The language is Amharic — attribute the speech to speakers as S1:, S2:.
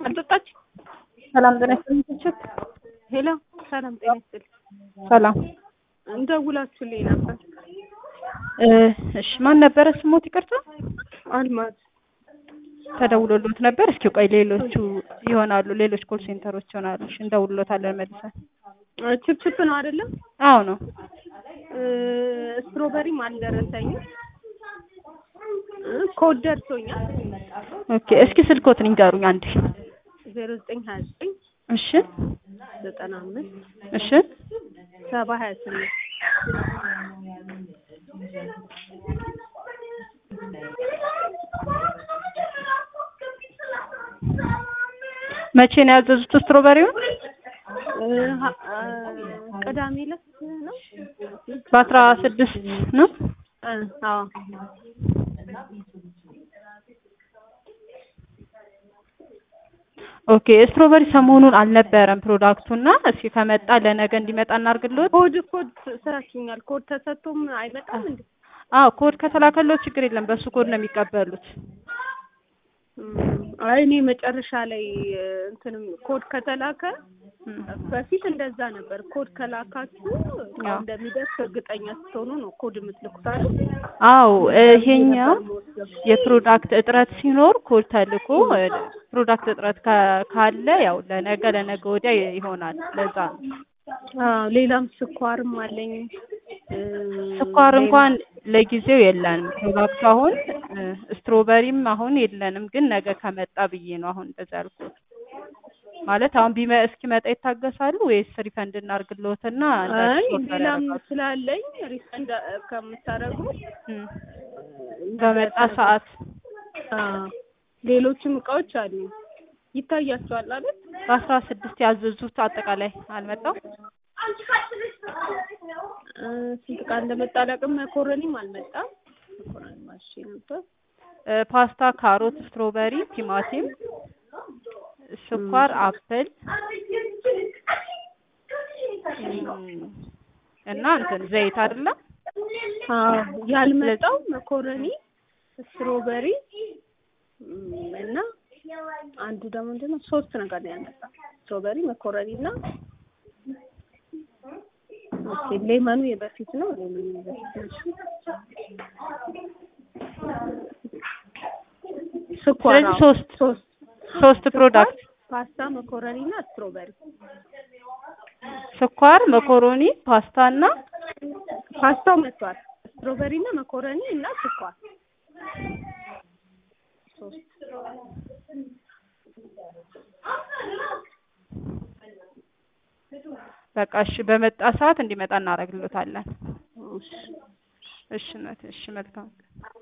S1: አልጠጣች
S2: ሰላም ጤና ይስጥልኝ።
S1: ሄሎ ሰላም ጤና ይስጥልኝ።
S2: ሰላም
S1: እንደውላችሁልኝ ነበር።
S2: እ እሺ ማን ነበረ ስሞት? ይቅርታ
S1: አልማዝ
S2: ተደውሎሎት ነበር። እስኪ ቆይ ሌሎቹ ይሆናሉ ሌሎች ኮል ሴንተሮች ይሆናሉ። እሺ እንደውሎታለን መልሰን።
S1: ችፕችፕ ነው አይደለም?
S2: አዎ ነው።
S1: እ ስትሮበሪም አልደረሰኝም። እ ኮድ ደርሶኛል።
S2: ኦኬ እስኪ ስልኮትን ይንገሩኝ አንዴ።
S1: ዜሮ ዘጠኝ ሀያ ዘጠኝ
S2: እሺ
S1: ዘጠና አምስት
S2: እሺ
S1: ሰባ ሀያ ስምንት
S2: መቼ ነው ያዘዙት ስትሮበሪውን?
S1: እ ሀ- እ ቅዳሜ ዕለት ነው።
S2: በአስራ ስድስት ነው።
S1: እ አዎ
S2: ኦኬ ስትሮበሪ ሰሞኑን አልነበረም ፕሮዳክቱና እስኪ ከመጣ ለነገ እንዲመጣ እናርግልዎት።
S1: ኮድ ኮድ ስራችኛል። ኮድ ተሰጥቶም አይመጣም እንዴ?
S2: አዎ ኮድ ከተላከልዎት ችግር የለም በሱ ኮድ ነው የሚቀበሉት።
S1: እም፣ አይ እኔ መጨረሻ ላይ እ እንትንም ኮድ ከተላከ
S2: እም።
S1: በፊት እንደዛ ነበር። ኮድ ከላካችሁ እቃው
S2: አዎ።
S1: እንደሚደርስ እርግጠኛ ስትሆኑ ነው ኮድ የምትልኩት አይደል?
S2: አዎ ይሄኛው የፕሮዳክት እጥረት ሲኖር ኮድ ተልኮ እ ፕሮዳክት እጥረት ካ- ካለ ያው ለነገ ለነገ ወዲያ ይሆናል። ለዛ ነው።
S1: አዎ ሌላም ስኳርም አለኝ። እ
S2: ስኳር እንኳን ለጊዜው የለንም። ፕሮዳክቱ አሁን እ ስትሮበሪም አሁን የለንም፣ ግን ነገ ከመጣ ብዬ ነው አሁን እንደዛ ያልኩት። ማለት አሁን ቢመ እስኪመጣ ይታገሳሉ ወይስ ሪፈንድ እናርግልዎትና እንደ
S1: አይ
S2: አዲስ ኦርደር
S1: ሌላም
S2: ያደርጋሉ?
S1: ስላለኝ ሪፈንድ ከምታደርጉ
S2: እም። በመጣ ሰዓት
S1: አዎ ሌሎችም እቃዎች አሉ። ይታያቸዋል አይደል?
S2: በአስራ ስድስት ያዘዙት አጠቃላይ አልመጣም።
S1: እ ስንት ዕቃ እንደመጣ አላውቅም። መኮረኒም አልመጣም። መኮረኒ ማሽ ነበር።
S2: እ ፓስታ፣ ካሮት፣ ስትሮበሪ፣ ቲማቲም፣ ስኳር፣ አፕል እም፣ እና እንትን ዘይት አይደለም።
S1: አዎ ያልመጣው መኮረኒ፣ ስትሮበሪ እም፣ እና አንዱ ደግሞ ምንድን ነው ሶስት ነገር ነው ያልመጣው። ስትሮበሪ፣ መኮረኒ እና ኦኬ ሌመኑ የበፊት ነው። ሌመኑ የበፊት ነው። ስኳር
S2: ስለዚህ
S1: አዎ፣
S2: ሶስት
S1: ሶስት
S2: ሶስት ፕሮዳክት
S1: ፓስታ፣ መኮረኒ እና ስትሮበሪ።
S2: ስኳር፣ መኮሮኒ፣ ፓስታ እና
S1: ፓስታው መጥቷል። ስትሮበሪ እና መኮረኒ እና ስኳር ሶስት
S2: በቃ እሺ፣ በመጣ ሰዓት እንዲመጣ እናደርግልዎታለን።
S1: እሺ።
S2: እሺ፣ እሺ፣ መልካም